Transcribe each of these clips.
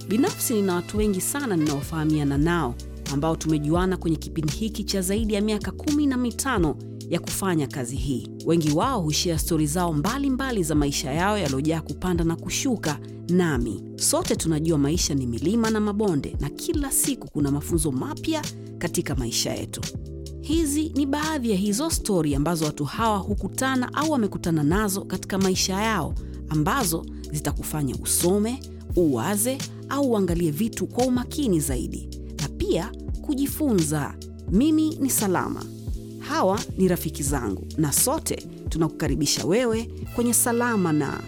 Binafsi nina watu wengi sana ninaofahamiana nao ambao tumejuana kwenye kipindi hiki cha zaidi ya miaka kumi na mitano ya kufanya kazi hii. Wengi wao hushia stori zao mbalimbali mbali za maisha yao yaliyojaa kupanda na kushuka. Nami sote tunajua maisha ni milima na mabonde, na kila siku kuna mafunzo mapya katika maisha yetu. Hizi ni baadhi ya hizo stori ambazo watu hawa hukutana au wamekutana nazo katika maisha yao, ambazo zitakufanya usome, uwaze au uangalie vitu kwa umakini zaidi na pia kujifunza. Mimi ni Salama, hawa ni rafiki zangu, na sote tunakukaribisha wewe kwenye Salama na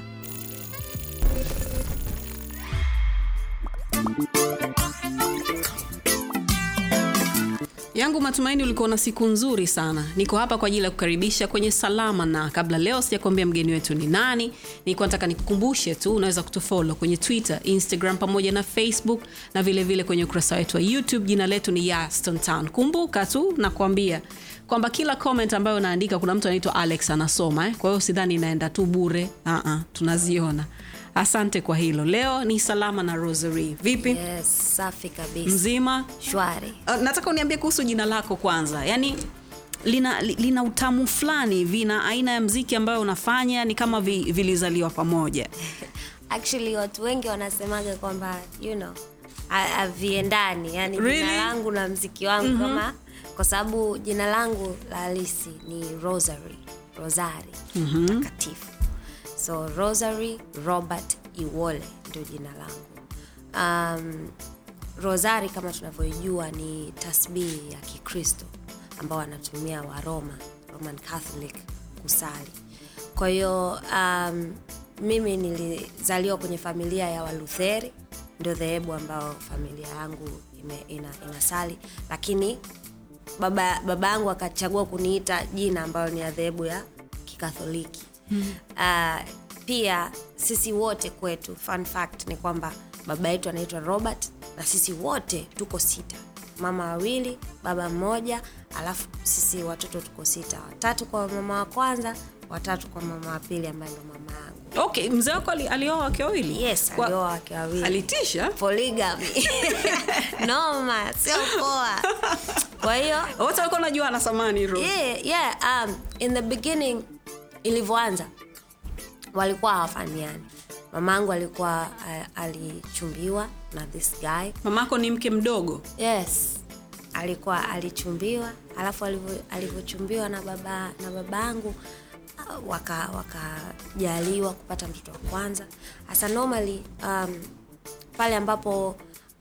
yangu matumaini ulikuwa na siku nzuri sana. Niko hapa kwa ajili ya kukaribisha kwenye Salama na kabla leo sijakuambia mgeni wetu ni nani, nilikuwa nataka nikukumbushe tu, unaweza kutufollow kwenye Twitter, Instagram pamoja na Facebook na vilevile vile kwenye ukurasa wetu wa YouTube. Jina letu ni Yaston Town. Kumbuka tu nakuambia kwamba kila comment ambayo unaandika kuna mtu anaitwa Alex anasoma eh? Kwa hiyo sidhani inaenda tu bure. Uh-uh, tunaziona. Asante kwa hilo. Leo ni Salama na Rosary. Vipi? Yes, safi kabisa. Mzima? Shwari. Uh, nataka uniambie kuhusu jina lako kwanza, yaani lina, li- lina utamu fulani, vina aina ya mziki ambayo unafanya ni kama vi, vilizaliwa pamoja. Actually watu wengi wanasemaga kwamba you know ha- haviendani, yani Really? jina langu na mziki wangu kama kwa sababu jina langu la halisi ni Rosary, Rosari takatifu. So Rosary Robert Iwole ndio jina langu. Um, Rosari kama tunavyoijua ni tasbihi ya Kikristo ambao wanatumia wa Roma, Roman Catholic kusali. Kwa hiyo um, mimi nilizaliwa kwenye familia ya Walutheri, ndio dhehebu ambao familia yangu ime, ina, inasali, lakini baba baba yangu akachagua kuniita jina ambayo ni ya dhehebu ya Kikatholiki. mm uh, pia sisi wote kwetu, fun fact ni kwamba baba yetu anaitwa Robert na sisi wote tuko sita, mama wawili, baba mmoja, alafu sisi watoto tuko sita, watatu kwa mama wa kwanza, watatu kwa mama wa pili ambaye ndo mama yangu. Okay, mzee wako ali- alioa wake wawili? Yes, Kwa- alioa wake wawili. Alitisha? Polygamy. Noma, sio poa. Kwa hiyo Wote walikuwa najua ana samani Rose. yeah, yeah, um, in the beginning ilivyoanza walikuwa hawafahamiani mamangu alikuwa uh, alichumbiwa na this guy Mamako ni mke mdogo. yes alikuwa alichumbiwa alafu alivyo- alivyochumbiwa na baba na babangu uh, waka wakajaliwa kupata mtoto wa kwanza hasa normally um, pale ambapo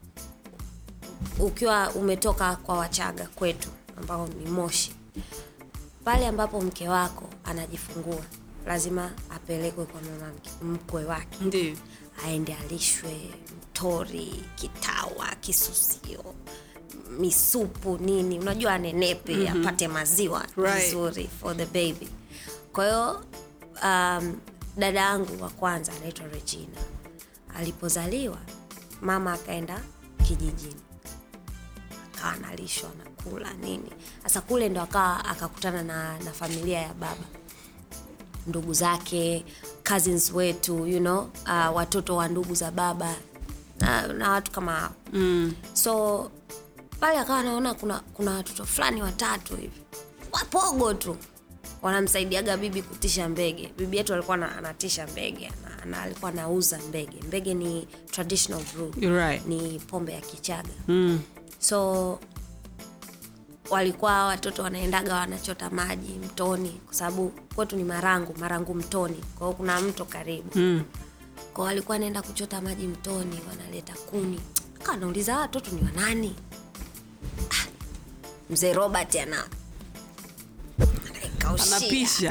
ukiwa umetoka kwa wachaga kwetu ambao ni moshi pale ambapo mke wako anajifungua lazima apelekwe kwa mama mke- mkwe wake Ndio. aende alishwe mtori kitawa kisusio misupu nini unajua anenepe mm-hmm. apate maziwa Right. vizuri for the baby kwa hiyo um, dada yangu wa kwanza anaitwa regina alipozaliwa mama akaenda kijijini akawa analishwa nakula nini sasa kule ndo akawa akakutana na, na familia ya baba ndugu zake cousins wetu you know uh, watoto wa ndugu za baba na, na watu kama hao mm. so pale akawa anaona kuna kuna watoto fulani watatu hivi wapogo tu wanamsaidiaga bibi kutisha mbege bibi yetu alikuwa na- anatisha mbege ana, ana, alikuwa anauza mbege mbege ni traditional brew You're right. ni pombe ya kichaga Mm. so walikuwa watoto wanaendaga wanachota maji mtoni kwa sababu kwetu ni marangu marangu mtoni kwa hiyo kuna mto karibu Mm. kwa walikuwa wanaenda kuchota maji mtoni wanaleta kuni kaa nauliza "Hawa watoto ni wanani Ah, mzee robert ana anaikaushia. Anapisha.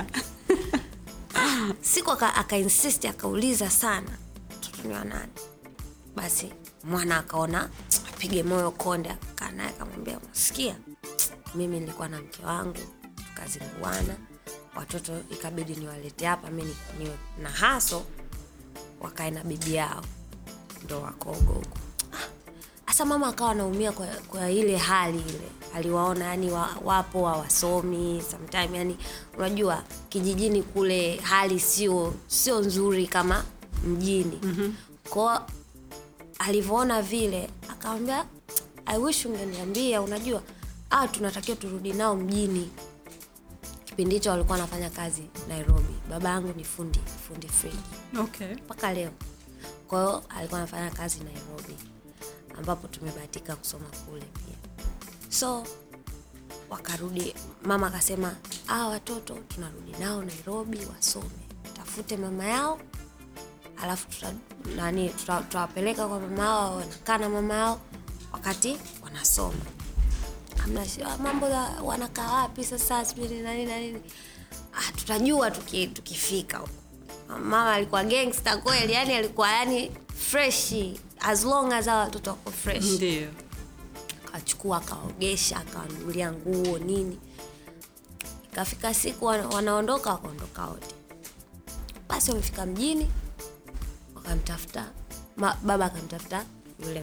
siku aka, akainsist akauliza sana mtoto ni wanani basi mwana akaona apige moyo konde akakaa naye akamwambia unasikia mimi nilikuwa na mke wangu tukazinguana watoto ikabidi niwalete hapa mi ni- niwe na haso wakae na bibi yao ndo wakogo huko hasa mama akawa anaumia kwa, kwa ile hali ile aliwaona yani wa, wapo hawasomi sometime yani unajua kijijini kule hali sio sio nzuri kama mjini mm-hmm. kwao alivyoona vile akamwambia i wish ungeniambia unajua ah tunatakiwa turudi nao mjini kipindi hicho walikuwa wanafanya kazi nairobi baba yangu ni fundi fundi friji okay. mpaka leo kwa hiyo alikuwa anafanya kazi nairobi ambapo tumebahatika kusoma kule pia so wakarudi mama akasema ah watoto tunarudi nao nairobi wasome tafute mama yao alafu tuta, nani tuta- tutawapeleka kwa mama yao wanakaa na mama yao wakati wanasoma Hamna shi- ah, mambo ya wanakaa wapi sasa sijui ni nani na nini ah, tutajua tuki, tukifika huko mama alikuwa gangster kweli yani alikuwa yani freshi as long as hawa watoto wako fresh ndio akachukua akaogesha akawanunulia nguo nini ikafika siku wana- wanaondoka wakaondoka wote basi wamefika mjini wakamtafuta ma, baba akamtafuta yule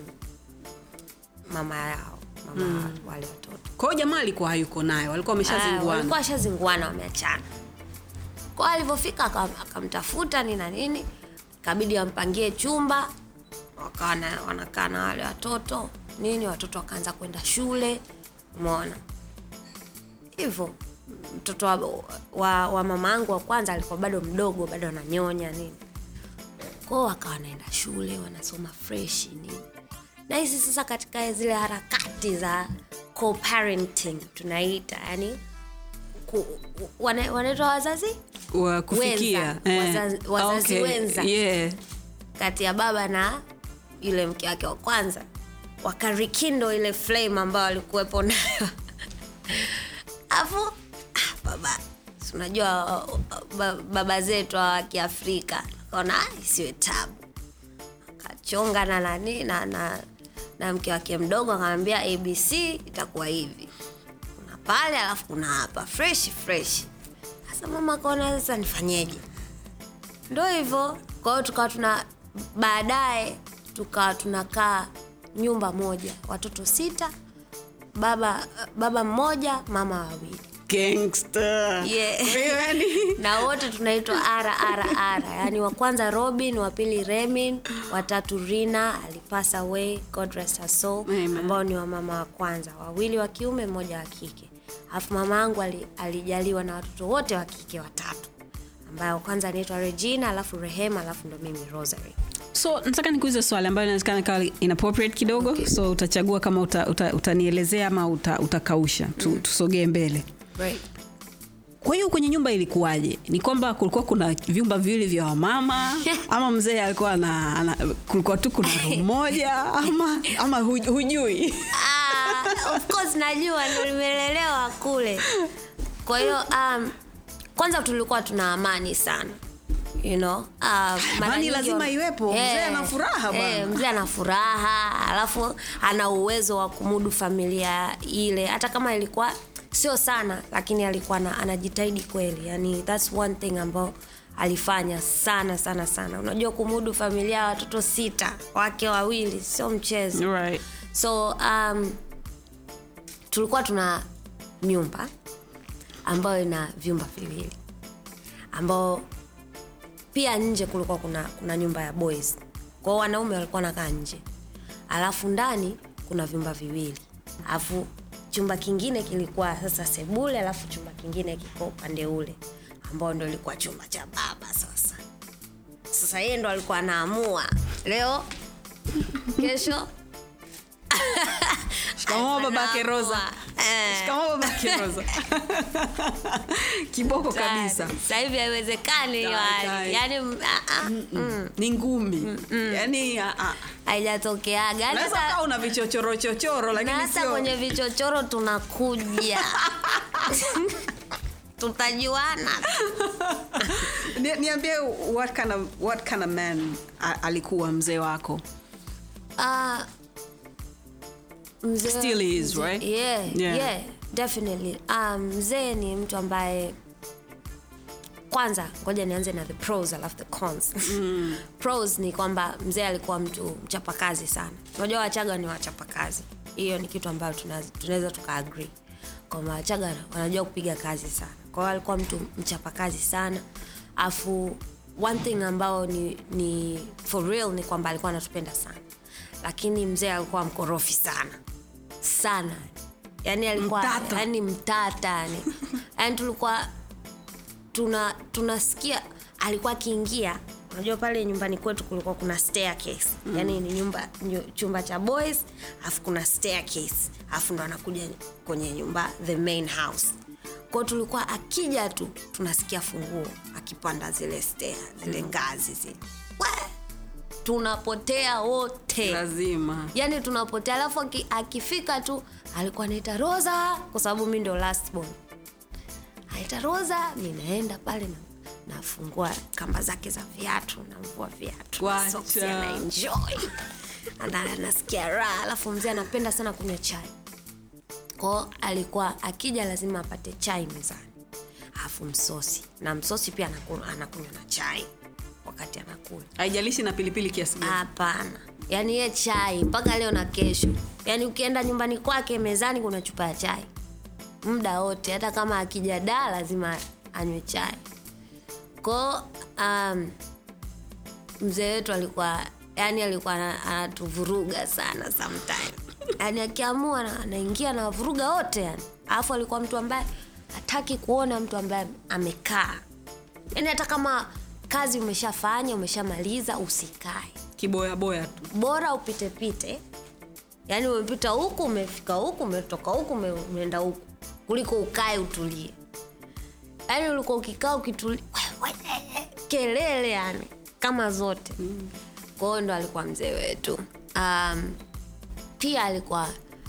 mama yao mama mm. wale watoto kwa hiyo jamaa alikuwa hayuko nayo walikuwa Ah, wameshazinguana walikuwa washazinguana wameachana kwa alivyofika aka- akamtafuta nini na nini ikabidi wampangie chumba wakawa na- wanakaa na wale watoto nini watoto wakaanza kwenda shule umeona hivyo mtoto wa, wa, wa mama yangu wa kwanza alikuwa bado mdogo bado ananyonya nini kwao wakawa wanaenda shule wanasoma fresh nini na hizi sasa katika zile harakati za co-parenting tunaita yani ku, wana- wanaitwa wazazi wa kufikia Wenza. Wazazi- wazazi wenza. yeah. kati ya baba na yule mke wake wa kwanza wakarikindo ile flame ambayo walikuwepo nayo afu ah, baba si unajua uh, uh, ba- baba zetu wa kiafrika akaona "Ah, isiwe tabu akachonga na nani na, na, na mke wake mdogo akamwambia abc itakuwa hivi kuna pale alafu kuna hapa fresh fresh sasa mama akaona sasa nifanyeje ndo hivyo kwa hiyo tukawa tuna baadaye tukawa tunakaa nyumba moja watoto sita baba baba mmoja mama wawili Gangster. Yeah. Yaani, na wote tunaitwa rrr yaani wa kwanza robin wa pili remin watatu rina alipasa away god rest her soul Amen. ambao ni wamama wa kwanza wawili wa kiume mmoja wa kike alafu mama yangu ali, alijaliwa na watoto wote wa kike watatu ambayo kwanza anaitwa regina alafu rehema alafu ndo mimi rosary so nataka nikuulize swali ambayo inawezekana kawa inappropriate kidogo okay. so utachagua kama uta, uta, utanielezea ama uta, utakausha tu, tusogee mbele right. kwa hiyo kwenye nyumba ilikuwaje ni kwamba kulikuwa kuna vyumba viwili vya wamama ama mzee alikuwa na, ana, kulikuwa tu kuna room moja ama ama hu- hujui Ah, of course najua ndo nimelelewa kule kwa hiyo um, kwanza tulikuwa tuna amani sana you know uh, mara Amani nyingi lazima wa- iwepo, mzee ana furaha bwana. eh, mzee ana furaha alafu ana uwezo wa kumudu familia ile hata kama ilikuwa sio sana lakini alikuwa na, anajitahidi kweli yani thats one thing ambao alifanya sana sana sana unajua kumudu familia ya watoto sita wake wawili sio mchezo right. so um, tulikuwa tuna nyumba ambayo ina vyumba viwili ambao pia nje kulikuwa kuna, kuna nyumba ya boys kwao wanaume walikuwa nakaa nje alafu ndani kuna vyumba viwili alafu chumba kingine kilikuwa sasa sebule alafu chumba kingine kiko upande ule ambao ndo ilikuwa chumba cha baba sasa sasa yeye ndo alikuwa anaamua leo kesho shikamoo babake rosa Eh. shikamoo babake rosa kiboko kabisa sasa hivi haiwezekani hiyo Tai, tai. hali yaani mm, ah, ah, mm, ni ngumi yani ah, ah. haijatokeaga Yaani unaweza hata- kaa una vichochoro chochoro na lakini hata sio kwenye vichochoro tunakuja tutajuana Ni- niambie what kind of, what kind of man a- alikuwa mzee wako Ah, mzee- Still is, mzee- right? yeah, Yeah. yeah, definitely Ah, mzee ni mtu ambaye kwanza ngoja nianze na the pros alafu the cons mm. pros ni kwamba mzee alikuwa mtu mchapakazi sana unajua wachaga ni wachapakazi hiyo ni kitu ambayo tuna- tunaweza tukaagree kwamba wachaga wanajua kupiga kazi sana kwa hiyo alikuwa mtu mchapakazi sana afu one thing ambao ni, ni for real ni kwamba alikuwa anatupenda sana lakini mzee alikuwa mkorofi sana sana yani alikuwa Mtata. yani mtata yani yani tulikuwa tuna tunasikia alikuwa akiingia unajua pale nyumbani kwetu kulikuwa kuna staircase mm. yani ni nyumba nyu- chumba cha boys alafu kuna staircase alafu ndo anakuja kwenye nyumba the main house kwao tulikuwa akija tu tunasikia funguo akipanda zile stair zile ngazi zile We! tunapotea wote lazima yani tunapotea alafu aki- akifika tu alikuwa anaita rosa kwa sababu mi ndio last born anaita rosa ninaenda pale na nafungua kamba zake za viatu namvua viatu Wacha. soksi anaenjoy Ana- anasikia raha alafu mzee anapenda sana kunywa chai kwao alikuwa akija lazima apate chai mezani alafu msosi na msosi pia anakunywa anakunywa na chai wakati anakula haijalishi na pilipili kiasi gani hapana yaani ye chai mpaka leo na kesho yaani ukienda nyumbani kwake mezani kuna chupa ya chai muda wote hata kama akija daa lazima anywe chai ko um, mzee wetu alikuwa yani alikuwa ana- anatuvuruga sana sometime yani akiamua ana- anaingia na wavuruga wote yani alafu alikuwa mtu ambaye hataki kuona mtu ambaye amekaa yani hata kama kazi umeshafanya umeshamaliza usikae kiboyaboya tu bora upitepite yaani umepita huku umefika huku umetoka huku ume- umeenda huku kuliko ukae utulie yaani ulikuwa ukikaa ukitulia kelele yani kama zote mm. kwao ndo alikuwa mzee wetu um, pia alikuwa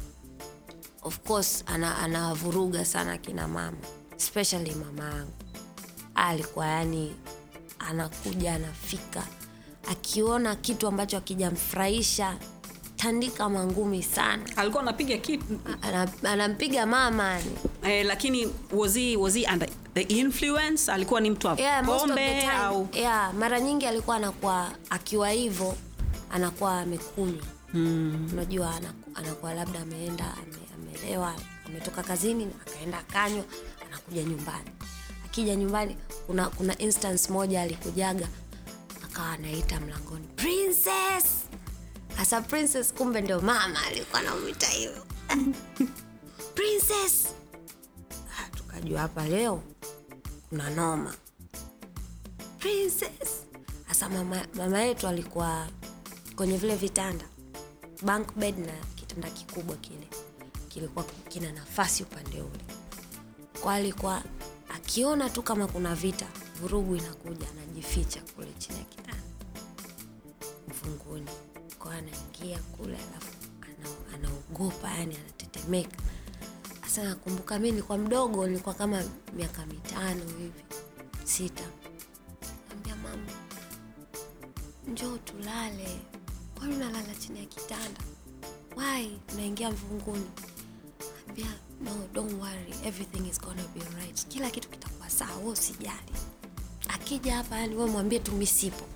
of course ana- anawavuruga sana kina mama especially mama yangu alikuwa yani anakuja anafika akiona kitu ambacho akijamfurahisha tandika mangumi sana alikuwa anapiga kitu Ana- anampiga mama yani eh, lakini was he, was he under the influence alikuwa ni mtu wa yeah, most of the pombe time, au yeah, mara nyingi alikuwa anakuwa akiwa hivyo anakuwa amekunywa mm. unajua anaku- anakuwa labda ameenda ame, amelewa ametoka kazini akaenda akanywa anakuja nyumbani akija nyumbani kuna kuna instance moja alikujaga akawa anaita mlangoni princess hasa princess kumbe ndio mama alikuwa anamwita hivyo princess Ah, tukajua hapa leo kuna noma princess hasa mama, mama yetu alikuwa kwenye vile vitanda bunk bed na kitanda kikubwa kile kilikuwa kina nafasi upande ule kwa alikuwa akiona tu kama kuna vita vurugu inakuja anajificha kule chini ya kitanda mfunguni kwa anaingia kule alafu ana- anaogopa yani anatetemeka sasa nakumbuka mi nilikuwa mdogo nilikuwa kama miaka mitano hivi sita ambia mama njoo tulale kwani unalala chini ya kitanda wai unaingia mvunguni ambia no don't worry everything is gonna be alright kila kitu kitakuwa sawa we usijali akija hapa yani we mwambie tu mi sipo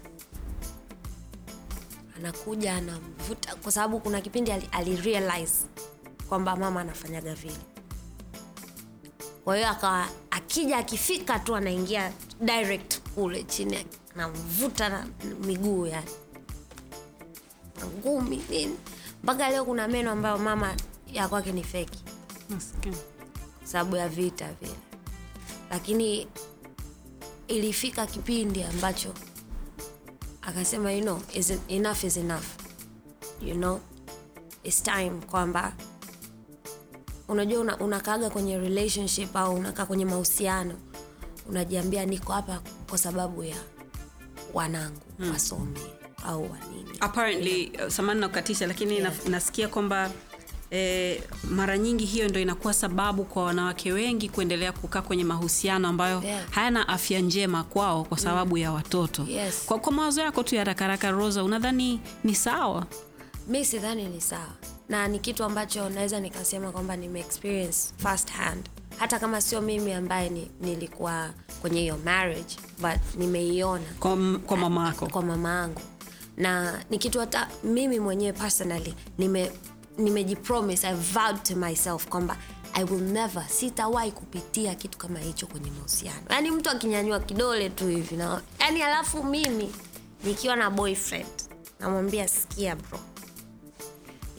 anakuja anamvuta kwa sababu kuna kipindi ali, ali realize kwamba mama anafanyaga vile kwa hiyo akawa akija akifika tu anaingia direct kule chini anamvuta na miguu yani na ngumi nini mpaka leo kuna meno ambayo mama ya kwake ni feki Maskini. sababu ya vita vile lakini ilifika kipindi ambacho akasema you know, is enough is enough you know its time kwamba unajua una, unakaaga kwenye relationship au unakaa kwenye mahusiano unajiambia niko hapa kwa sababu ya wanangu hmm. wasome au wanini apparently uh, samani nakukatisha lakini Yeah. na, nasikia kwamba eh, mara nyingi hiyo ndo inakuwa sababu kwa wanawake wengi kuendelea kukaa kwenye mahusiano ambayo Yeah. hayana afya njema kwao kwa sababu ya watoto Yes. kwa, kwa mawazo yako tu ya rakaraka rosa unadhani ni sawa mi sidhani ni sawa na ni kitu ambacho naweza nikasema kwamba nime experience first hand hata kama sio mimi ambaye ni, nilikuwa kwenye hiyo marriage but nimeiona kwa, m- kwa mama yako kwa mama yangu na ni kitu hata mimi mwenyewe personally nime nimejipromise i vowed to myself kwamba i will never sitawahi kupitia kitu kama hicho kwenye mahusiano yaani mtu akinyanyua kidole tu hivi na yaani alafu mimi nikiwa na boyfriend namwambia sikia bro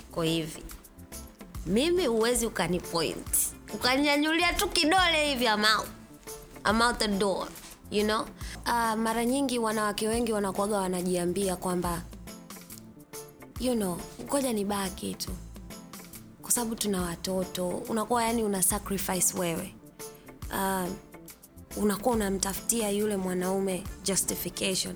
ko hivi mimi huwezi ukanipoint ukanyanyulia tu kidole hivi I'm out. I'm out the door you know uh, mara nyingi wanawake wengi wanakuaga wanajiambia kwamba you know ngoja ni baki tu kwa sababu tuna watoto unakuwa yani una sacrifice wewe uh, unakuwa unamtafutia yule mwanaume justification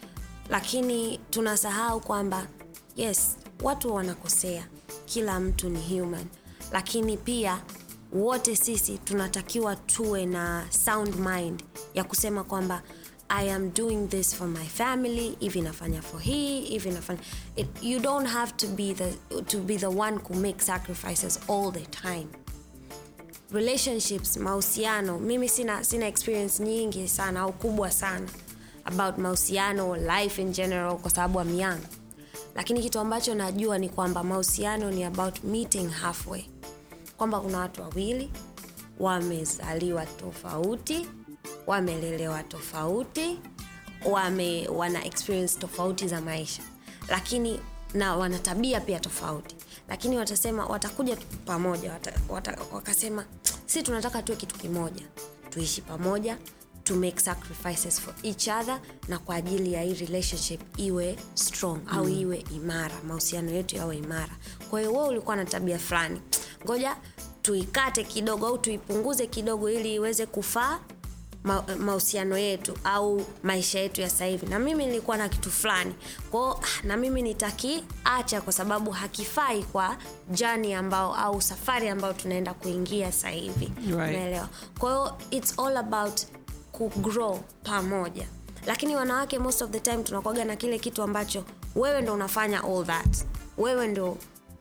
lakini tunasahau kwamba yes watu wanakosea kila mtu ni human lakini pia wote sisi tunatakiwa tuwe na sound mind ya kusema kwamba i am doing this for my family hivi nafanya for hii hivi nafanya it, you don't have to be the, to be the one who make sacrifices all the time relationships mahusiano mimi sina sina experience nyingi sana au kubwa sana about mahusiano life in general kwa sababu am young lakini kitu ambacho najua ni kwamba mahusiano ni about meeting halfway kwamba kuna watu wawili wamezaliwa tofauti wamelelewa tofauti wame wana experience tofauti za maisha lakini na wana tabia pia tofauti lakini watasema watakuja tu pamoja wata, wata, wakasema si tunataka tuwe kitu kimoja tuishi pamoja to make sacrifices for each other na kwa ajili ya hii relationship iwe strong mm. au iwe imara mahusiano yetu yawe imara kwa hiyo wewe ulikuwa na tabia fulani ngoja tuikate kidogo au tuipunguze kidogo ili iweze kufaa ma- mahusiano yetu au maisha yetu ya sasa hivi na mimi nilikuwa na kitu fulani kwao na mimi nitakiacha kwa sababu hakifai kwa jani ambao au safari ambayo tunaenda kuingia sasa hivi Right. unaelewa kwa hiyo its all about kugrow pamoja lakini wanawake most of the time tunakwaga na kile kitu ambacho wewe ndo unafanya all that wewe ndo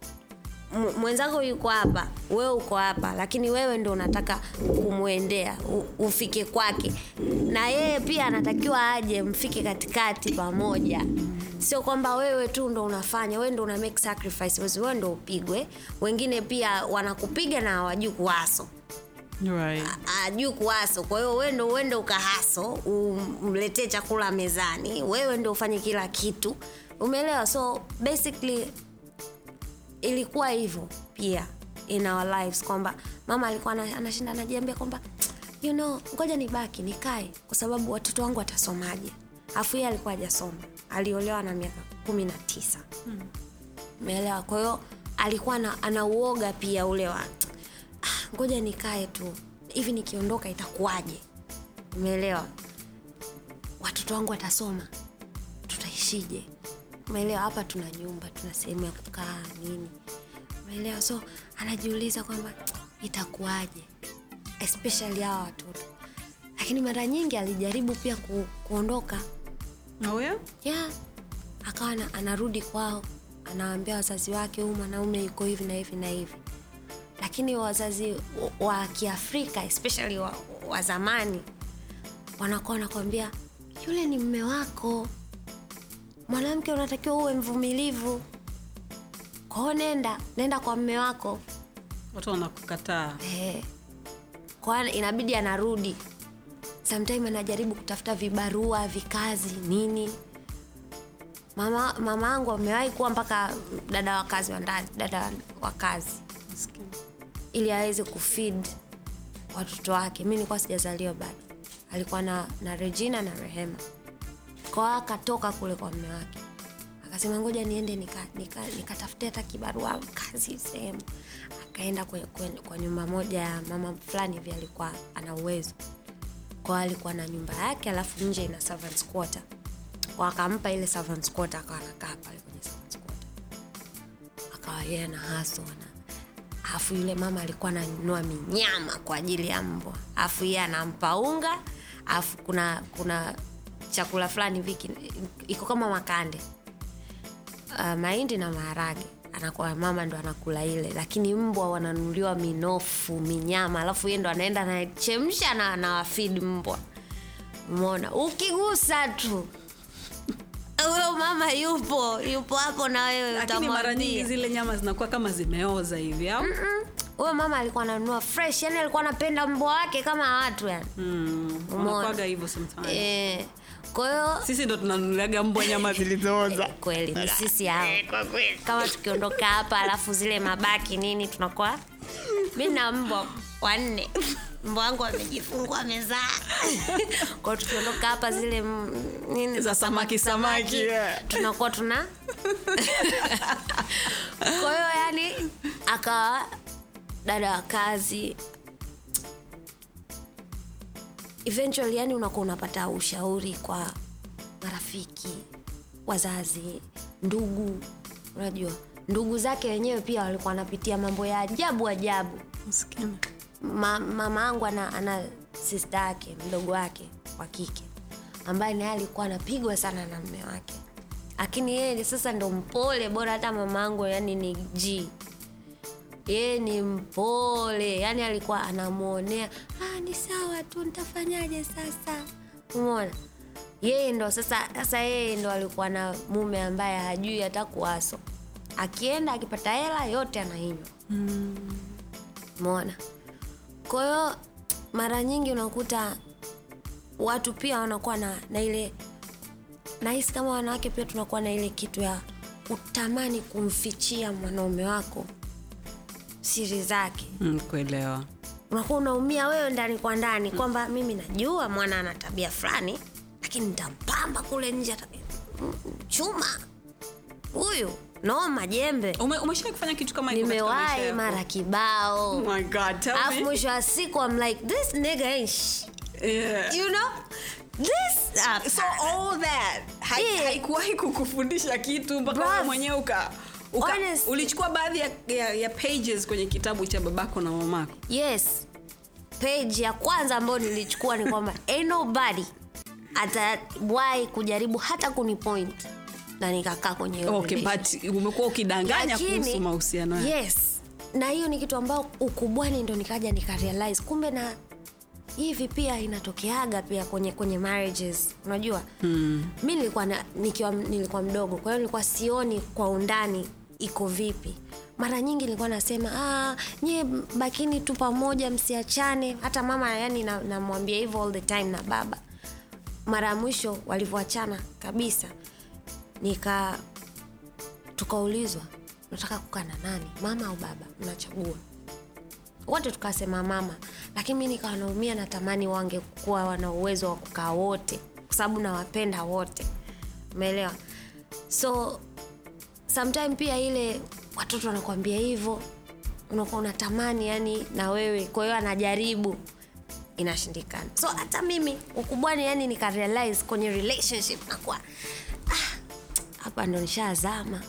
m- mwenzako yuko hapa wewe uko hapa lakini wewe ndo unataka kumwendea u- ufike kwake na yeye pia anatakiwa aje mfike katikati pamoja sio kwamba wewe tu ndo unafanya wewe ndo una make sacrifice wewe ndo upigwe wengine pia wanakupiga na hawajui kuwaso right. ajui kuwaso kwa hiyo wewe ndo uende ukahaso umletee chakula mezani wewe ndo ufanye kila kitu umeelewa so basically ilikuwa hivyo pia in our lives kwamba mama alikuwa ana- anashinda anajiambia kwamba you know ngoja nibaki nikae kwa sababu watoto wangu watasomaje afu yeye alikuwa hajasoma aliolewa na miaka kumi na tisa umeelewa kwa hiyo alikuwa na, anauoga pia ule wa "Ah, ngoja nikae tu hivi nikiondoka itakuwaje umeelewa watoto wangu watasoma tutaishije umeelewa hapa tuna nyumba tuna sehemu ya kukaa nini umeelewa so anajiuliza kwamba itakuwaje especially hawa watoto lakini mara nyingi alijaribu pia ku, kuondoka Oh, yeah? yeah. akawa ana- anarudi kwao anawaambia wazazi wake huyu mwanaume yuko hivi na hivi na hivi lakini wazazi wa- wa kiafrika especially wa, wa zamani wanakuwa wanakwambia yule ni mme wako mwanamke unatakiwa uwe mvumilivu kwao nenda nenda kwa mme wako watu wanakukataa Eh. kwa inabidi anarudi sometime anajaribu kutafuta vibarua vikazi nini mama mama angu amewahi kuwa mpaka dada wa kazi wa ndani dada wa kazi Maskini. ili aweze kufid watoto wake mi nilikuwa sijazaliwa bado alikuwa na, na regina na rehema kwa akatoka kule kwa mme wake akasema ngoja niende nikatafute nika, nika nikatafute hata kibarua kazi sehemu akaenda kwe, kwe, kwa nyumba moja ya mama fulani hivi alikuwa ana uwezo kwa alikuwa na nyumba yake alafu nje ina servants quarter kwa akampa ile servants quarter akawa anakaa pale kwenye servants quarter akawa yeye na haso na alafu yule mama alikuwa ananunua minyama kwa ajili ya mbwa alafu yeye anampa unga alafu kuna kuna chakula fulani viki iko kama makande uh, mahindi na maharage anakuwa mama ndo anakula ile lakini mbwa wananunuliwa minofu minyama alafu yeye ndo anaenda anachemsha na anawafid mbwa umeona ukigusa tu huyo mama yupo yupo hapo na wewe lakini mara nyingi utamwambia zile nyama zinakuwa kama zimeoza hivi au huyo mama alikuwa ananunua fresh yani alikuwa anapenda mbwa wake kama watu yani mm, Umeona. wanakwaga hivyo sometimes Eh, kwa hiyo sisi ndo tunanunuliaga mbwa nyama zilizooza kweli ni sisi hao kama tukiondoka hapa alafu zile mabaki nini tunakuwa mi na mbwa wanne mbwa wangu amejifungua amezaa kwao tukiondoka hapa zile mm, nini Za samaki, samaki, yeah. tunakuwa tuna kwa hiyo yani akawa dada wa kazi eventually yani unakuwa unapata ushauri kwa marafiki wazazi ndugu unajua ndugu zake wenyewe pia walikuwa wanapitia mambo ya ajabu ajabu Maskini. Ma, mama angu ana, ana sista yake mdogo wake wa kike ambaye naye alikuwa anapigwa sana na mme wake lakini yeye sasa ndo mpole bora hata mama angu yani ni g yeye ni mpole yani alikuwa anamwonea ah, ni sawa tu nitafanyaje sasa umona yeye ndo sasa sasa yeye ndo alikuwa na mume ambaye hajui hata kuwaso akienda akipata hela yote anainywa mona kwa hiyo mara nyingi unakuta watu pia wanakuwa na, na ile nahisi kama wanawake pia tunakuwa na ile kitu ya kutamani kumfichia mwanaume wako siri zake Mm, kuelewa unakuwa unaumia wewe ndani kwa ndani kwamba mimi najua mwana ana tabia fulani lakini nitampamba kule nje ata- mm, chuma huyu noma jembe Ume, umeshai kufanya kitu kama hiko katika maisha nimewahi yako? mara kibao Oh my God, tell alafu me. mwisho wa siku I'm like this nigga ain't sh Yeah. you know this ah, so all that hai- Yeah. haikuwahi kukufundisha kitu mpaka Bruv. wewe mwenyewe uka, uka Honestly. ulichukua baadhi ya, ya, ya pages kwenye kitabu cha babako na mamako yes page ya kwanza ambayo nilichukua ni kwamba ain't nobody atawahi kujaribu hata kunipoint na nikakaa kwenye hiyo okay, relationship. but umekuwa ukidanganya Lakini, kuhusu mahusiano yako. yes na hiyo ni kitu ambao ukubwani ndo nikaja nikarealize kumbe na hivi pia inatokeaga pia kwenye kwenye marriages unajua hmm. mi nilikuwa na, nikiwa nilikuwa mdogo kwa hiyo nilikuwa sioni kwa undani iko vipi mara nyingi nilikuwa nasema ah, nyie bakini tu pamoja msiachane hata mama yani namwambia na namwambia hivyo all the time na baba mara ya mwisho walivyoachana kabisa nika tukaulizwa unataka kukaa na nani mama au baba mnachagua wote tukasema mama lakini mi nikawa naumia natamani wangekuwa wana uwezo wa kukaa wote kwa sababu nawapenda wote umeelewa so sometime pia ile watoto wanakuambia hivyo unakuwa unatamani yani na wewe kwa hiyo anajaribu inashindikana so hata mimi ukubwani yani nikarealize kwenye relationship nakuwa ah, hapa ndo nishazama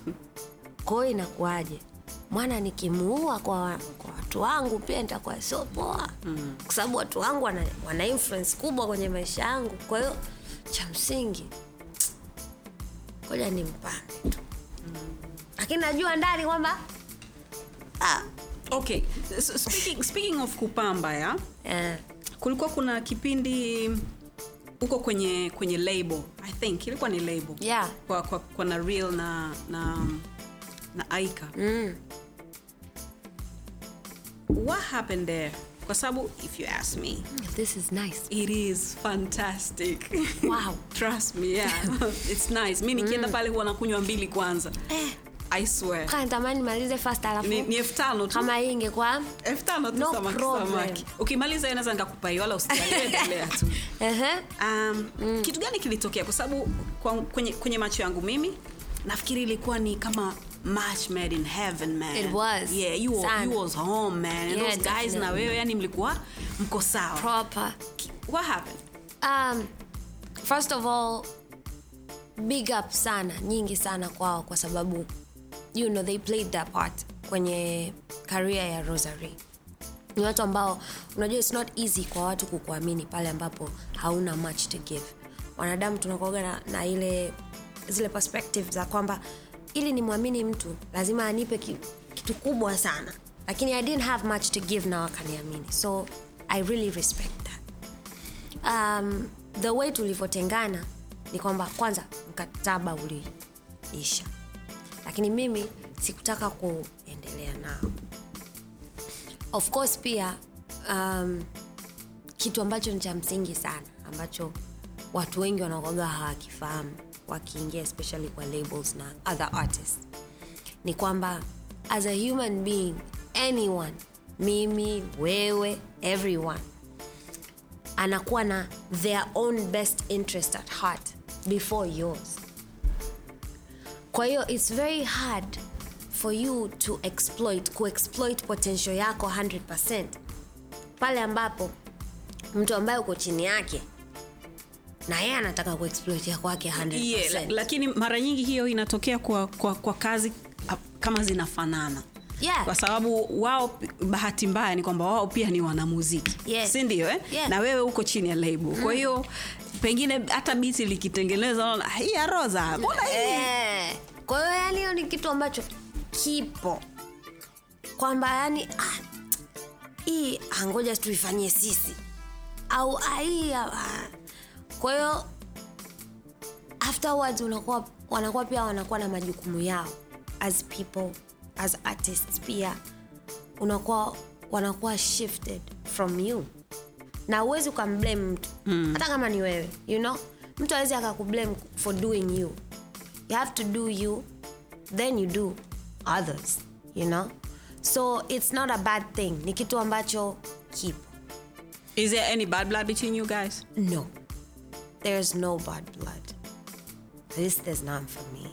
kwa hiyo inakuwaje mwana nikimuua kwa, wa- kwa watu wangu pia nitakuwa sio poa mm. kwa sababu watu wangu wana, wana influence kubwa kwenye maisha yangu kwa hiyo cha msingi koja nimpange tu lakini najua ndani kwamba ah, okay so, speaking, speaking of kupamba ya eh, kulikuwa kuna kipindi huko kwenye kwenye label i think ilikuwa ni label Yeah. kwa, kwa, kwa na real na na na aika mm, what happened there kwa sababu if you ask me this is nice it is fantastic Wow. trust me yeah it's nice mi nikienda pale huwa nakunywa mbili kwanza eh, i swear kaa natamani malize fast alafu ni, ni elfu tano tu kama hii ingekuwa elfu tano tu No samaki problem. samaki ukimaliza naweza nikakupa hiyo wala usiendelea tu ehe, um, mm. kitu gani kilitokea kwa sababu kwa- kwenye, kwenye macho yangu mimi nafikiri ilikuwa ni kama match made in heaven man It was. yeah you, Sana. you was home man and Yeah, those guys na definitely. wewe yani mlikuwa mko sawa proper what happened um, first of all big up sana nyingi sana kwao kwa sababu you know they played their part kwenye career ya rosary ni watu ambao unajua it's not easy kwa watu kukuamini pale ambapo hauna much to give wanadamu tunakuaga na, na ile zile perspective za kwamba ili nimwamini mtu lazima anipe ki, kitu kubwa sana lakini i didn't have much to give na wakaniamini so i really respect that um, the way tulivyotengana ni kwamba kwanza mkataba uliisha lakini mimi sikutaka kuendelea nao of course pia um, kitu ambacho ni cha msingi sana ambacho watu wengi wanakoga hawakifahamu wakiingia especially kwa labels na other artists ni kwamba as a human being anyone mimi wewe everyone anakuwa na their own best interest at heart before yours kwa hiyo its very hard for you to exploit kuexploit potential yako 100 pale ambapo mtu ambaye uko chini yake na yeye anataka kuexploit ya kwake 100 yeah, la- lakini mara nyingi hiyo inatokea kwa, kwa, kwa kazi ah, kama zinafanana Yeah. kwa sababu wao pi- bahati mbaya ni kwamba wao pia ni wanamuziki Yeah. si ndio eh? Yeah. na wewe uko chini ya label kwa hiyo pengine hata biti likitengeneza unaona, hii ya roza mbona hii Eh, kwa hiyo yani hiyo ni kitu ambacho kipo kwamba yani ah, hii ah, ngoja tuifanyie sisi au ah, hii ah, ah. kwa hiyo afterwards unakuwa wanakuwa pia wanakuwa na majukumu yao as people as artists pia unakuwa wanakuwa shifted from you na uwezi ukamblame mtu mm. hata kama ni wewe you know mtu awezi akakublame for doing you you have to do you then you do others you know so it's not a bad thing ni kitu ambacho kipo is there any bad blood between you guys no there's no bad blood at least there's none for me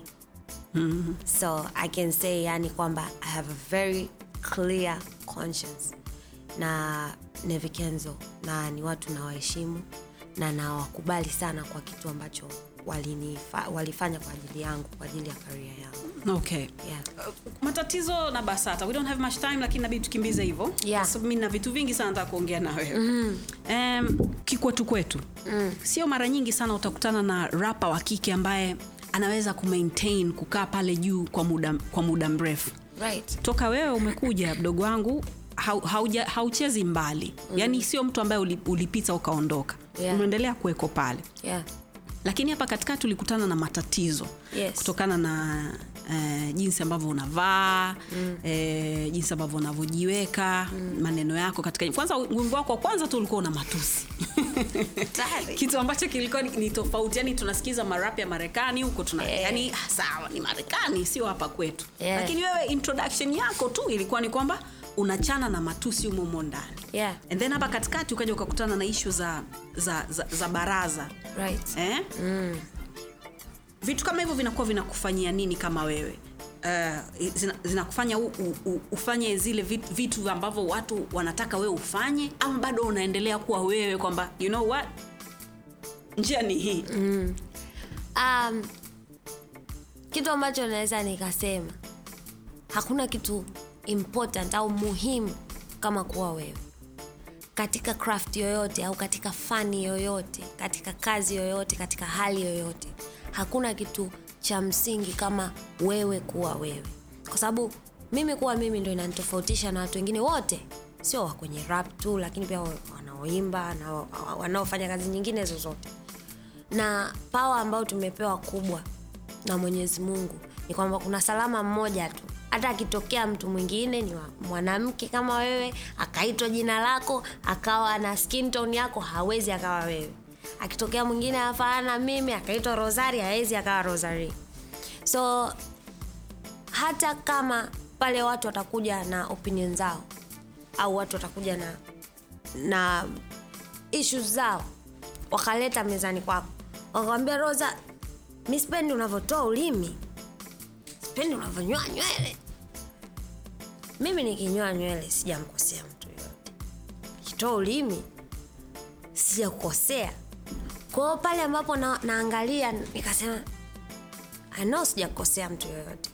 so i can say yani kwamba i have a very clear conscience na nevikenzo na ni watu nawaheshimu na nawakubali sana kwa kitu ambacho walinifa, walifanya kwa ajili yangu kwa ajili ya karia yangu okay yeah. matatizo na basata we don't have much time lakini nabidi tukimbize hivyo Yeah. Kwa sababu mi na vitu vingi sana nataka kuongea na wewe mm. um, kikwetu kwetu mm. sio mara nyingi sana utakutana na rapa wa kike ambaye anaweza kumaintain kukaa pale juu kwa muda, kwa muda mrefu right toka wewe umekuja mdogo wangu hau- hauja- hauchezi mbali mm. yaani sio mtu ambaye uli- ulipita ukaondoka Yeah. unaendelea kuweko pale yeah lakini hapa katikati tulikutana na matatizo Yes. kutokana na eh, jinsi ambavyo unavaa mm. eh, jinsi ambavyo unavyojiweka mm. maneno yako katika kwanza wimbo wako wa kwanza tu ulikuwa una matusi Tayari. kitu ambacho kilikuwa ni, ni tofauti yani tunasikiza marap ya marekani huko tuna Yeah. yani ah, sawa ni marekani sio hapa kwetu Yeah. lakini wewe introduction yako tu ilikuwa ni kwamba unachana na matusi humo humo ndani Yeah. and then hapa katikati ukaja ukakutana na ishu za, za, za, za baraza right eh? mm. vitu kama hivyo vinakuwa vinakufanyia nini kama wewe Uh, zina- zinakufanya u, u, u, ufanye zile vitu, vitu ambavyo watu wanataka wewe ufanye ama bado unaendelea kuwa wewe kwamba you know what njia ni hii mm. um, kitu ambacho naweza nikasema hakuna kitu important au muhimu kama kuwa wewe katika craft yoyote au katika fani yoyote katika kazi yoyote katika hali yoyote hakuna kitu cha msingi kama wewe kuwa wewe kwa sababu mimi kuwa mimi ndo inanitofautisha na watu wengine wote sio wa kwenye rap tu lakini pia wanaoimba na wa- wanaofanya kazi nyingine zozote na pawa ambayo tumepewa kubwa na mwenyezi mungu ni kwamba kuna salama mmoja tu hata akitokea mtu mwingine ni wa- mwanamke kama wewe akaitwa jina lako akawa na skin tone yako hawezi akawa wewe akitokea mwingine afanana na mimi akaitwa rosari hawezi akawa rosari so hata kama pale watu watakuja na opinion zao au watu watakuja na na issues zao wakaleta mezani kwako wakamwambia rosa mi sipendi unavyotoa ulimi sipendi unavyonyoa nywele mimi nikinyoa nywele sijamkosea mtu yoyote kitoa ulimi sijakukosea kwao pale ambapo na, naangalia nikasema I know sijakosea mtu yoyote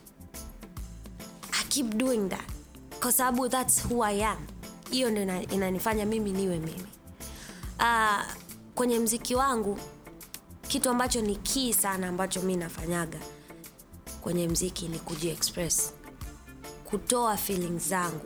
I keep doing that kwa sababu thats who I am hiyo ndo ina- inanifanya mimi niwe mimi uh, kwenye mziki wangu kitu ambacho ni kii sana ambacho mi nafanyaga kwenye mziki ni kujiexpress kutoa feelings zangu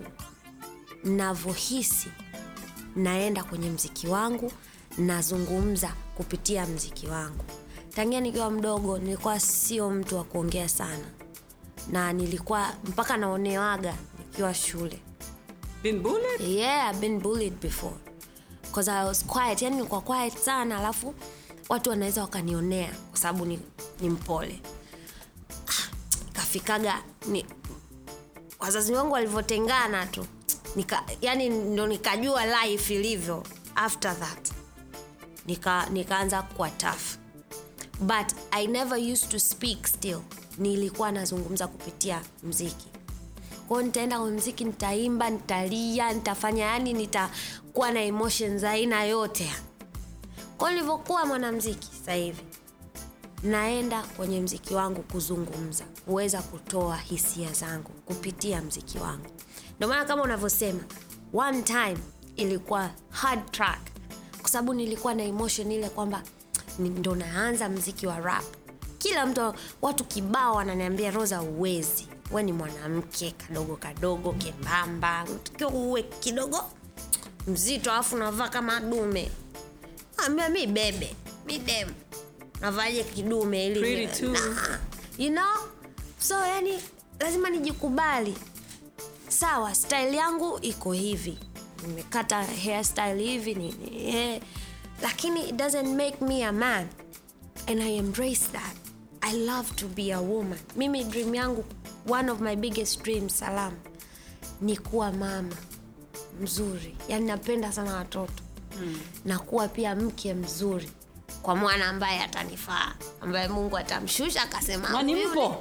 navyohisi naenda kwenye mziki wangu nazungumza kupitia mziki wangu tangia nikiwa mdogo nilikuwa sio mtu wa kuongea sana na nilikuwa mpaka naonewaga nikiwa shule Been bullied? yeah I've been bullied before because I was quiet yani nilikuwa quiet sana alafu watu wanaweza wakanionea kwa sababu ni, ni mpole Ah, ikafikaga ni wazazi wangu walivyotengana tu nika, yani ndo nikajua life ilivyo after that nika nikaanza kuwa tough but i never used to speak still nilikuwa nazungumza kupitia mziki kwao nitaenda kwa mziki nitaimba nitalia nitafanya yani nitakuwa na emotions za aina yote kwao nilivyokuwa mwanamziki sasa hivi naenda kwenye mziki wangu kuzungumza kuweza kutoa hisia zangu kupitia mziki wangu ndio maana kama unavyosema one time ilikuwa hard track kwa sababu nilikuwa na emotion ile kwamba ni- ndo naanza mziki wa rap kila mtu watu kibao wananiambia rosa uwezi we ni mwanamke kadogo kadogo kembamba unatakiwa uwe kidogo mzito alafu unavaa kama dume ambia mi bebe mi dem navaje kidume ili Pretty too. Nah. you know so yani lazima nijikubali sawa style yangu iko hivi nimekata hairstyle hivi nini eh. lakini it doesn't make me a man and i embrace that i love to be a woman mimi dream yangu one of my biggest dreams salam ni kuwa mama mzuri yani napenda sana watoto mm. na kuwa pia mke mzuri kwa mwana ambaye atanifaa ambaye mungu atamshusha akasema Mwani "Huyu mpo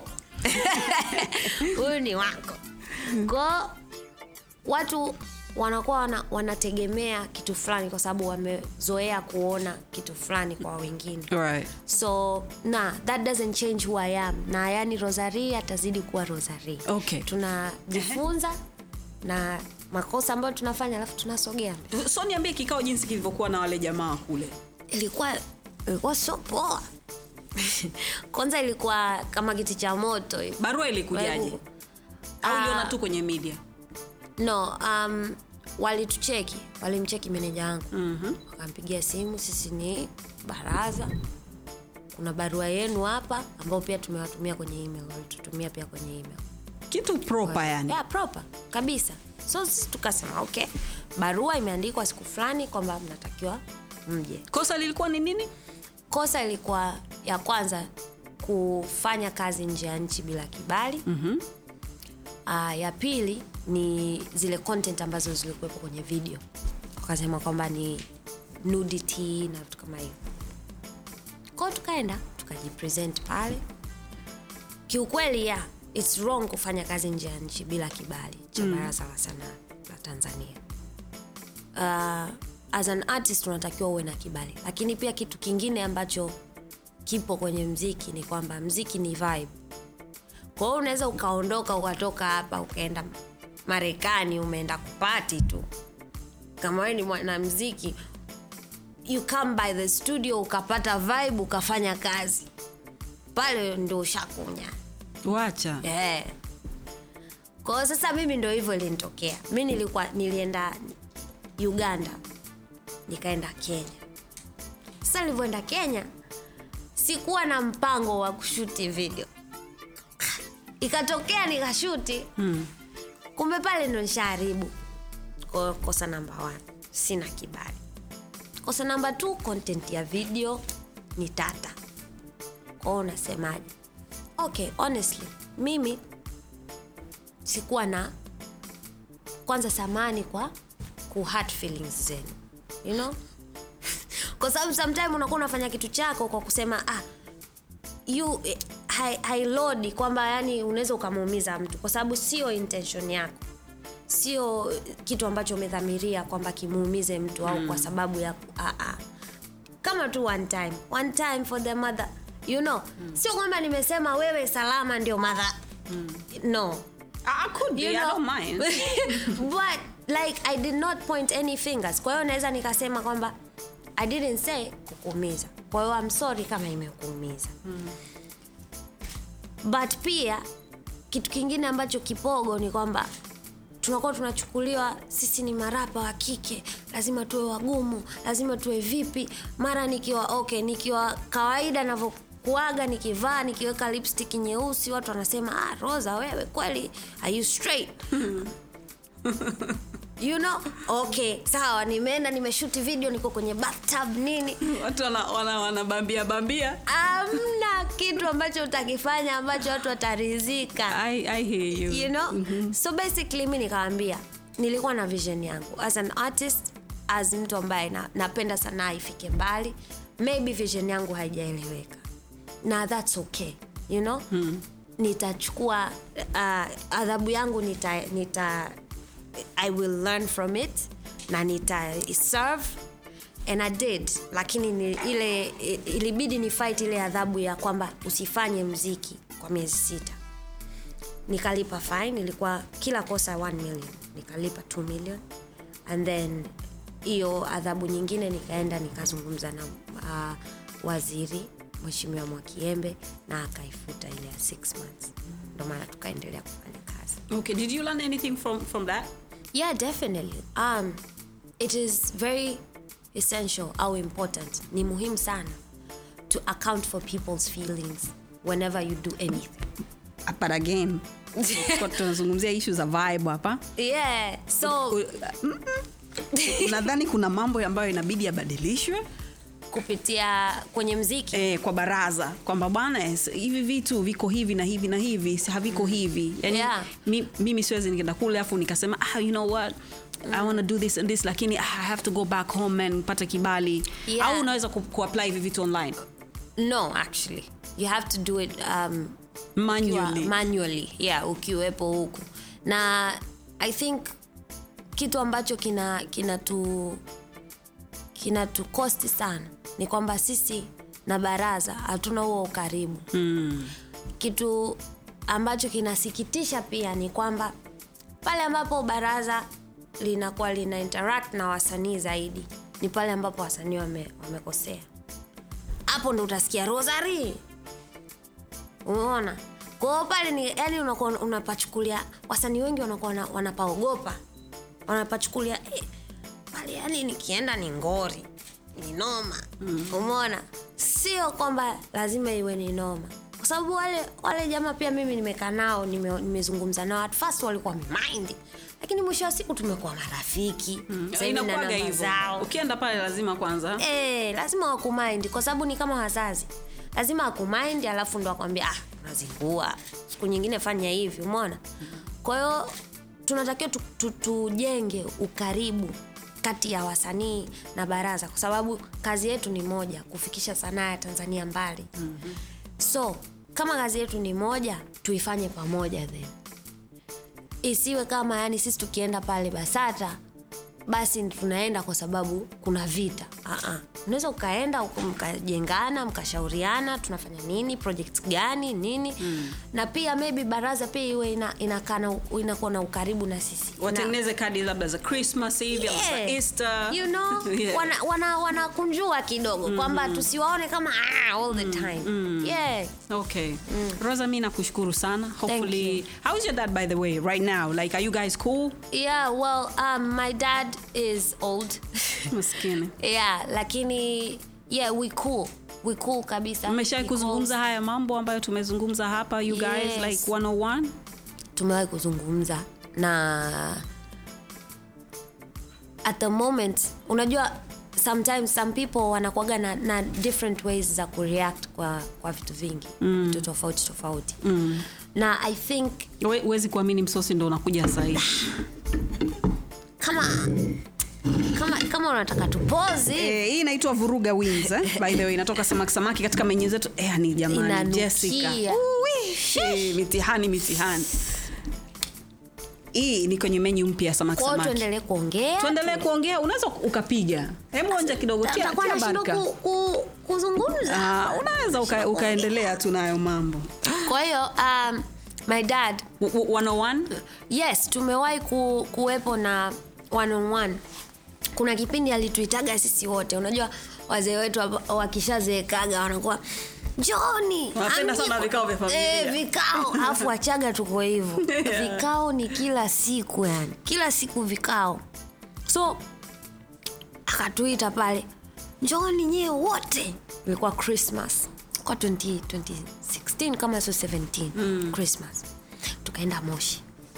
ni- huyu ni wako ko watu wanakuwa wana, wanategemea kitu fulani kwa sababu wamezoea kuona kitu fulani kwa wengine right. so na that doesn't change who i am na yani rosari atazidi kuwa rosari Okay. tunajifunza na makosa ambayo tunafanya alafu tunasogea mbele. so niambie kikao jinsi kilivyokuwa na wale jamaa kule ilikuwa ilikuwa sio poa kwanza ilikuwa kama kiti cha moto hivi. barua ilikujaje Wewe- au Ah. uliona tu kwenye media no um, walitucheki walimcheki meneja wangu mm-hmm. wakampigia simu sisi ni baraza kuna barua yenu hapa ambao pia tumewatumia kwenye email walitutumia pia kwenye email kitu proper yani yeah, proper kabisa so sisi tukasema okay barua imeandikwa siku fulani kwamba mnatakiwa mje kosa lilikuwa ni nini kosa ilikuwa ya kwanza kufanya kazi nje ya nchi bila kibali mm-hmm. uh, ya pili ni zile content ambazo zilikuwepo kwenye video wakasema kwamba ni nudity na vitu kama hivyo kwao tukaenda tukajipresent pale kiukweli ya its wrong kufanya kazi nje ya nchi bila kibali cha mm. baraza la sanaa la tanzania uh, as an artist unatakiwa uwe na kibali lakini pia kitu kingine ambacho kipo kwenye mziki ni kwamba mziki ni vibe kwa hiyo unaweza ukaondoka ukatoka hapa ukaenda marekani umeenda kupati tu kama wewe ni mwanamziki you come by the studio ukapata vibe ukafanya kazi pale ndo ushakunya wacha yeah. kwa hiyo sasa mimi ndo hivyo ilinitokea mi nilikuwa nilienda uganda nikaenda kenya sasa nilivyoenda kenya sikuwa na mpango wa kushuti video ikatokea nikashuti hmm. kumbe pale ndo nishaharibu Kwa hiyo kosa namba one sina kibali kosa namba t content ya video ni tata kwao unasemaje okay honestly mimi sikuwa na kwanza samani kwa ku hurt feelings zenu you know kwa sababu sometime unakuwa unafanya kitu chako kwa kusema ah you eh, hai- hailodi kwamba yani unaweza ukamuumiza mtu kwa sababu sio intention yako sio kitu ambacho umedhamiria kwamba kimuumize mtu au kwa sababu ya ah, ah. kama tu one time one time for the mother you know sio kwamba nimesema wewe salama ndio mother no Ah, could be, you I know don't mind. but like i did not point any fingers kwa hiyo naweza nikasema kwamba i didn't say kukuumiza kwa hiyo I'm sorry kama imekuumiza but pia kitu kingine ambacho kipogo ni kwamba tunakuwa tunachukuliwa sisi ni marapa wa kike lazima tuwe wagumu lazima tuwe vipi mara nikiwa okay nikiwa kawaida navyokuaga nikivaa nikiweka lipstick nyeusi watu wanasema ah, rosa wewe kweli are you straight you know okay sawa nimeenda nimeshuti video niko kwenye bathtub nini watu wanabambia wana, wana bambia bambia amna kitu ambacho utakifanya ambacho watu watarizika I, I hear you. you know so basically mi nikawambia nilikuwa na vision yangu as an artist as mtu ambaye na, napenda sanaa ifike mbali maybe vision yangu haijaeleweka na thats okay you know hmm. nitachukua uh, adhabu yangu nita, nita i will learn from it na nita serve and i did lakini ni, ile ilibidi ni fight ile adhabu ya kwamba usifanye mziki kwa miezi sita nikalipa fine ilikuwa kila kosa 1 million nikalipa 2 million and then hiyo adhabu nyingine nikaenda nikazungumza na uh, waziri mweshimiwa mwakiembe na akaifuta ile ya 6 months ndo maana tukaendelea kufanya kazi okay did you learn anything from, from that yeah definitely um, it is very essential au important ni muhimu sana to account for people's feelings whenever you do anything but again kwa tunazungumzia ishu za vibe hapa yeah so nadhani kuna mambo ambayo inabidi yabadilishwe kupitia kwenye mziki eh, kwa baraza kwamba bwana yes, hivi vitu viko hivi na hivi na hivi si- haviko hivi yani, Yeah. mi, mimi siwezi nikaenda kule afu nikasema ah, you know what I want to do this and this lakini ah, I have to go back home and pata kibali Yeah. au unaweza ku, kuapply hivi vitu online no actually you have to do it um, manually ukiwa- manually yeah ukiwepo huku na i think kitu ambacho kina kina tu kina tukosti sana ni kwamba sisi na baraza hatuna huo ukaribu mm. kitu ambacho kinasikitisha pia ni kwamba pale ambapo baraza linakuwa lina interact na wasanii zaidi ni pale ambapo wasanii wame, wamekosea hapo ndo utasikia rosary umeona kwao pale ni yani unakuwa unapachukulia wasanii wengi wanakuwa wana- wanapaogopa wanapachukulia eh, pale yani nikienda ni ngori ni noma mm. umeona sio kwamba lazima iwe ni noma kwa sababu wale wale jamaa pia mimi nimekaa nao nime- nimezungumza nao at first walikuwa wamemind lakini mwisho wa siku tumekuwa marafiki Sasa hivi na inakuwaga namba hivyo zao ukienda pale lazima kwanza Eh, lazima wakumind kwa sababu ni kama wazazi lazima wakumind alafu ndo wakwambia ah, unazingua siku nyingine fanya hivi umeona kwa hiyo tunatakiwa tu- tu- tujenge ukaribu kati ya wasanii na baraza kwa sababu kazi yetu ni moja kufikisha sanaa ya tanzania mbali mm-hmm. so kama kazi yetu ni moja tuifanye pamoja then isiwe kama yani sisi tukienda pale basata basi tunaenda kwa sababu kuna vita uh-uh. unaweza ukaenda uka- mkajengana mkashauriana tunafanya nini project gani nini mm. na pia maybe baraza pia iwe ina, inakaa na- inakuwa na ukaribu na sisi na, watengeneze kadi labda za christmas hivi ama za Yeah. easter you know Yeah. wana, wana, wanakunjua kidogo mm. kwamba tusiwaone kama ah, all the time mm. yeah. okay rosa mi nakushukuru sana hopefully you. how is your dad by the way right now like are you guys cool yeah well um, my dad is old maskini yeah lakini yeah we cool we cool kabisa mmeshawai He kuzungumza haya mambo ambayo tumezungumza hapa you guys Yes. like 101 tumewahi kuzungumza na at the moment unajua sometimes some people wanakuaga na, na different ways za kureact kwa, kwa vitu vingi mm. vitu tofauti tofauti mm. na i think We- huwezi kuamini msosi ndo unakuja sahii kama kama kama unataka tupozi Eh, hii inaitwa vuruga wins eh? by the way inatoka samaki samaki katika menye zetu eh, ni jamani Inanukia. jessica Uwi, eh, mitihani mitihani hii ni kwenye menyu mpya ya samaki kwao samaki tuendelee kuongea tuendelee kuongea unaweza ukapiga hebu onja kidogo tia, takuwa tia nashindwa barka ku, ku, kuzungumza Ah, unaweza uka, ukaendelea tu nayo mambo kwa hiyo um, my dad W- w- 101 yes tumewahi ku, kuwepo na one on one kuna kipindi alituitaga sisi wote unajua wazee wetu hapa wakishazeekaga wanakuwa njoni Wanapenda amje sana kwa-" vikao vya familia. Eh, vikao alafu wachaga tuko hivyo Yeah. vikao ni kila siku yani kila siku vikao so akatuita pale njoni nyie wote ilikuwa christmas kwa 20, 2016 kama sio 17 mm. christmas tukaenda moshi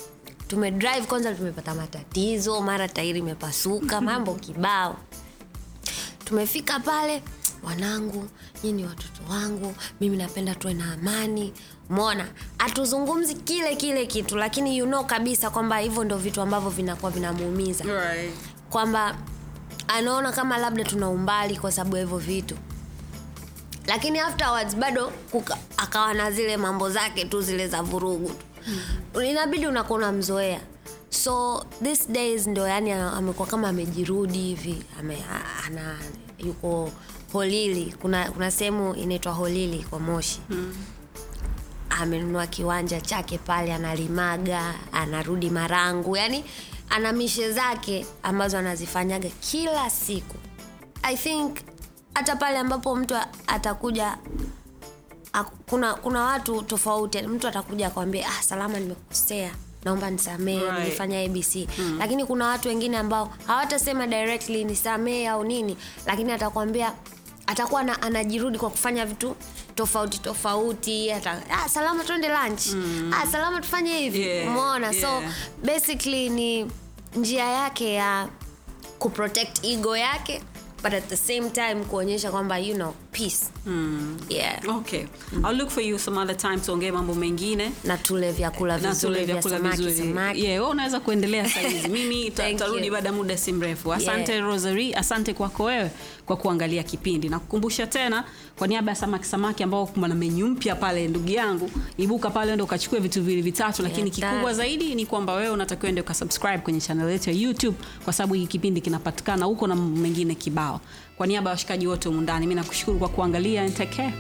tumedrive kwanza tumepata matatizo mara tairi imepasuka mambo kibao tumefika pale wanangu nyii ni watoto wangu mimi napenda tuwe na amani mona hatuzungumzi kile kile kitu lakini you know kabisa kwamba hivyo ndo vitu ambavyo vinakuwa vinamuumiza right. kwamba anaona kama labda tuna umbali kwa sababu ya hivyo vitu lakini afterwards bado kuka, akawa na zile mambo zake tu zile za vurugu tu mm. inabidi unakuwa unamzoea so this days ndo yani amekuwa kama amejirudi hivi ame, ana, yuko holili kuna, kuna sehemu inaitwa holili kwa moshi mm amenunua kiwanja chake pale analimaga anarudi marangu yani ana mishe zake ambazo anazifanyaga kila siku i think hata pale ambapo mtu atakuja kuna kuna watu tofauti mtu atakuja akwambia ah, salama nimekosea naomba nisamee Right. nilifanya abc mm. lakini kuna watu wengine ambao hawatasema directly nisamee au nini lakini atakwambia atakuwa na, anajirudi kwa kufanya vitu tofauti tofauti ata, ah, salama tuende lunch mm. ah, salama tufanye hivi Yeah, umeona so yeah. basically ni njia yake ya kuprotect ego yake but at the same time kuonyesha kwamba you know peace mm. yeah okay i'll look for you some other time tuongee mambo mengine na tule vyakula na vizuri tule vya vyakula samaki vizuri samaki yeah, wewe unaweza kuendelea sahizi mimi ta- Thank tarudi you. baada ya muda si mrefu asante Yeah. rosary asante kwako wewe kwa kuangalia kipindi na kukumbusha tena kwa niaba ya samaki samaki ambao kuna menyu mpya pale ndugu yangu ibuka pale ndo ukachukue vitu vili vitatu lakini Yeah, kikubwa tatu. zaidi ni kwamba wewe unatakiwa ende ukasubscribe kwenye channel yetu ya youtube kwa sababu hiki kipindi kinapatikana huko na mambo mengine kibao kwa niaba ya washikaji wote humu ndani mi nakushukuru kwa kuangalia and take care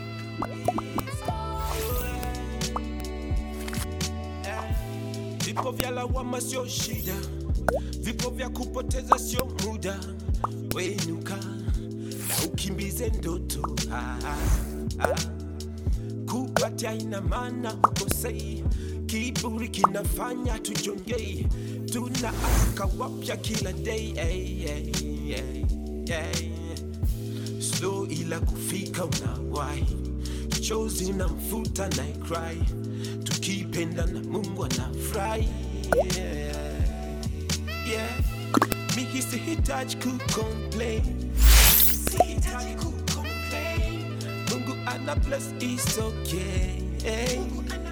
Vipo vya lawama sio shida, vipo vya kupoteza sio muda. Wenuka na ukimbize ndoto ah, ah, ah. Kupatia ina maana hukosei, kiburi kinafanya tujongei, tunaamka wapya kila day hey, hey, hey, hey. slow ila kufika unawahi chozi na mfuta na cry tukipenda na mungu anafurahi yeah. yeah. mimi sihitaji kucomplain sihitaji kucomplain mungu ana bless is okay mungu ana